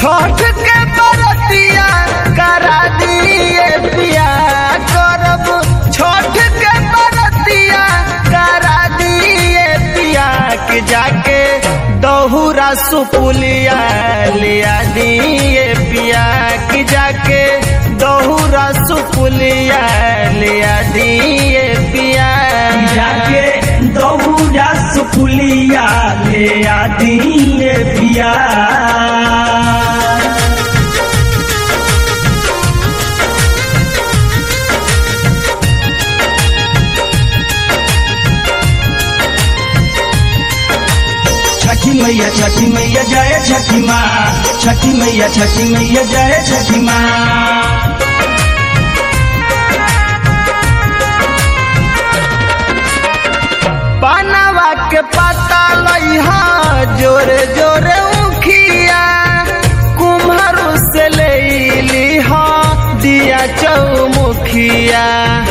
छठ के बरतिया करा दिए पिया करब छठ के बरतिया करा दिए पिया के जाके दहुरा सुपुलिया लिया दिए पिया के जाके दहुरा सुपुलिया लिया दिए पिया जाके दौड़ा सुपुलिया ले आदि पिया छठी मैया छठी मैया जय छठी माँ छठी मैया छठी मैया जय छठी माँ पानवा के पता लइहा जोरे जोरे उखिया कुम्हरू से ले लिहा दिया चौमुखिया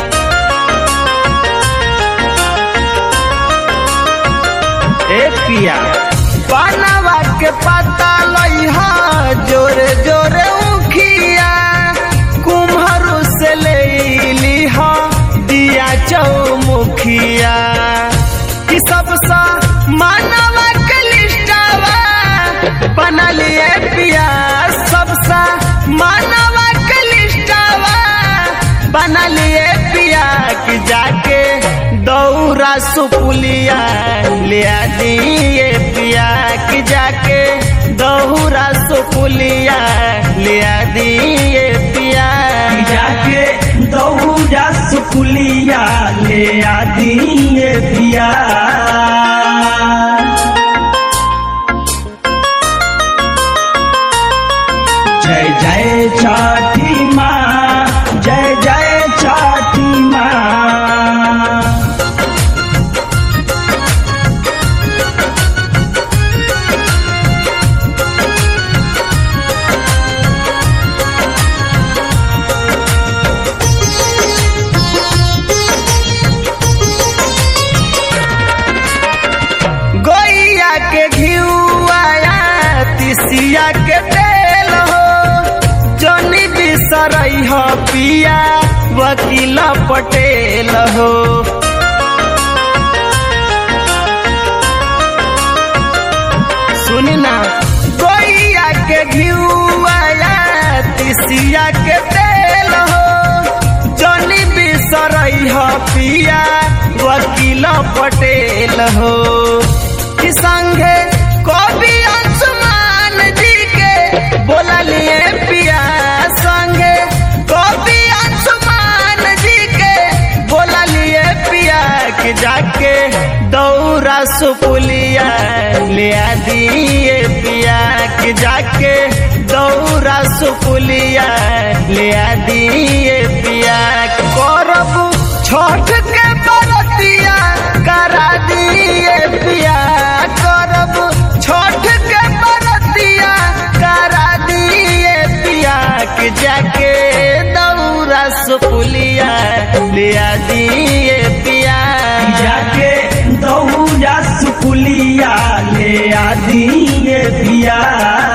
ए पिया पानवा के पता लइहा जोरे जोरे उखिया कुम्हरू से ले लिहा दिया चौमुखिया कि सबसा मानवा के लिस्टावा बना लिए पिया सबसा मानवा के लिस्टावा बना लिए पिया कि जाके दौरा सुपुलिया ले दिए पिया कि जाके दौरा सुपुलिया ले दिए पिया जाके दौड़ा सुपुलिया ले आदि पिया जय जय छठी माँ जय जय छठी माँ गोइया के घिउआया तिसिया के तेल हो जनी बिसरई हो पिया वकील पटेल हो सुनी ना गोइया के घिउआया तिसिया के तेल हो जनी बिसरई हो पिया वकील पटेल हो कि संगे कवि अंशुमान जी के बोला लिए पिया संगे कवि अंशुमान जी के बोला लिए पिया कि जाके दौरा सुपुलिया ले दिए पिया कि जाके दौरा सुपुलिया ले दिए पिया करब छठ के बरतिया करा दिए पिया करब छठ के बरतिया करा दिए पिया कि जाके दौरा सुपुलिया ले दिए पिया जाके दौड़ा सुपुलिया ले आदि पिया